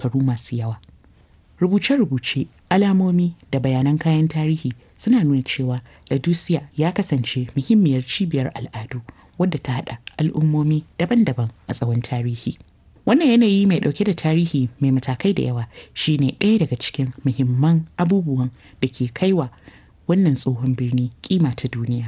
shekaru masu yawa. Rubuce-rubuce, alamomi da bayanan kayan tarihi suna nuna cewa Laodicea ya kasance muhimmiyar cibiyar al'adu wadda ta haɗa al'ummomi daban-daban a tsawon tarihi. Wannan yanayi mai ɗauke da tarihi mai matakai da yawa shine ɗaya daga cikin muhimman abubuwan da ke kaiwa wannan tsohon birni kima ta duniya.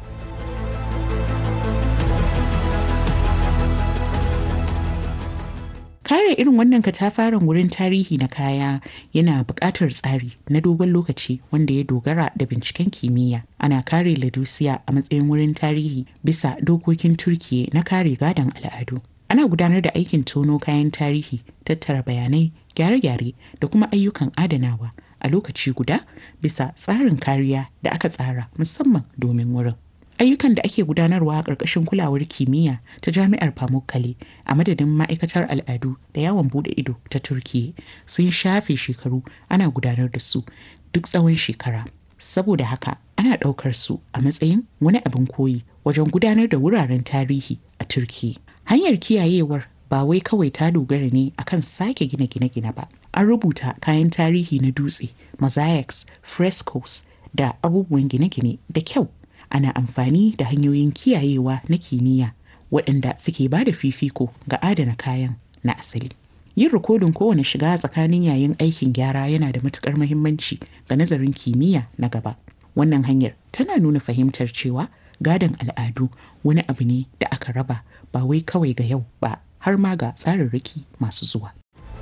Kare irin wannan katafaren wurin tarihi na kaya yana buƙatar tsari na dogon lokaci wanda ya dogara da binciken kimiyya. Ana kare Laodicea a matsayin wurin tarihi bisa dokokin Turkiyya na kare gadon al'adu. Ana gudanar da aikin tono kayan tarihi, tattara bayanai, gyare-gyare da kuma ayyukan adanawa a lokaci guda bisa tsarin kariya da aka tsara musamman domin wurin. ayyukan da ake gudanarwa a ƙarƙashin kulawar kimiyya ta jami'ar pamukkale a madadin ma'aikatar al'adu da yawon bude ido ta turkiya sun shafe shekaru ana gudanar da su duk tsawon shekara saboda haka ana ɗaukar su a matsayin wani abin koyi wajen gudanar da wuraren tarihi a turkiya hanyar kiyayewar ba wai kawai ta dogara ne akan sake gina gine-gine ba an rubuta kayan tarihi na dutse mosaics frescoes da abubuwan gine-gine da kyau ana amfani da hanyoyin kiyayewa na kimiyya waɗanda suke ba da fifiko ga adana kayan na asali. Yin rikodin kowane shiga tsakanin yayin aikin gyara yana da matukar muhimmanci ga nazarin kimiyya na gaba. Wannan hanyar tana nuna fahimtar cewa gadon al'adu wani abu ne da aka raba ba wai kawai ga yau ba har ma ga tsararraki masu zuwa.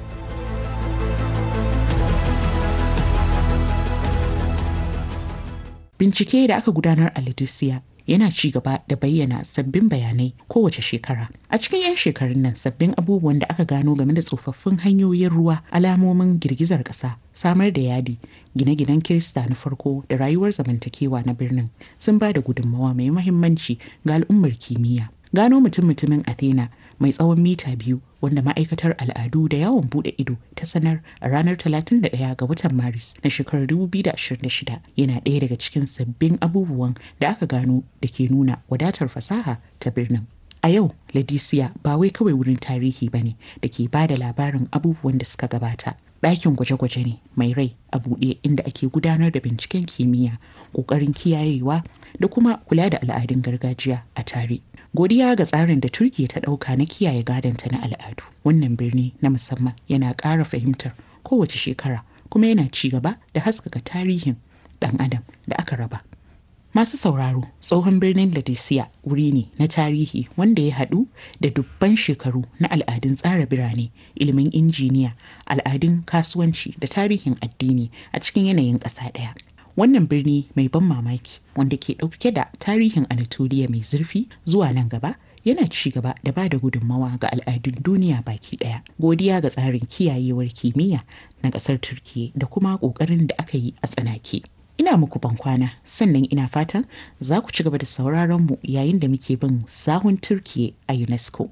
Bincike da aka gudanar a Laodicea yana ci gaba da bayyana sabbin bayanai kowace shekara. A cikin 'yan shekarun nan sabbin abubuwan da aka gano game da tsofaffin hanyoyin ruwa, alamomin girgizar ƙasa, samar da yadi, gine-ginen Kirista na farko da rayuwar zamantakewa na birnin sun ba da gudunmawa mai mahimmanci ga al'ummar kimiyya. Gano mutum-mutumin Athena mai tsawon mita biyu wanda ma'aikatar al'adu da yawon bude ido ta sanar a ranar 31 ga watan maris na shekarar 2026 yana ɗaya daga cikin sabbin abubuwan da aka gano da ke nuna wadatar fasaha ta birnin a yau ladisiya ba wai kawai wurin tarihi ba ne da ke ba da labarin abubuwan da suka gabata ɗakin gwaje-gwaje ne mai rai a buɗe inda ake gudanar da binciken kimiyya ƙoƙarin kiyayewa da kuma kula da al'adun gargajiya a tare godiya ga tsarin da turkiya ta ɗauka na kiyaye gadonta na al'adu wannan birni na musamman yana ƙara fahimtar kowace shekara kuma yana ci gaba da haskaka tarihin ɗan adam da aka raba masu sauraro tsohon birnin ladisiya wuri ne na tarihi wanda ya haɗu da dubban shekaru na al'adun tsara birane ilimin injiniya al'adun kasuwanci da tarihin addini a cikin yanayin ƙasa ɗaya wannan birni mai ban mamaki wanda ke ɗauke da tarihin anatoliya mai zurfi zuwa nan gaba yana ci gaba da ba da gudunmawa ga al'adun duniya baki ɗaya godiya ga tsarin kiyayewar kimiyya na ƙasar turkiya da kuma ƙoƙarin da aka yi a tsanake ina muku bankwana sannan ina fatan za ku ci gaba da sauraron mu yayin da muke bin sahun turkiya a unesco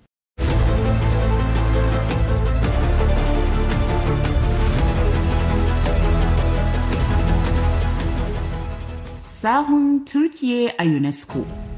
sahun Turkiye a UNESCO.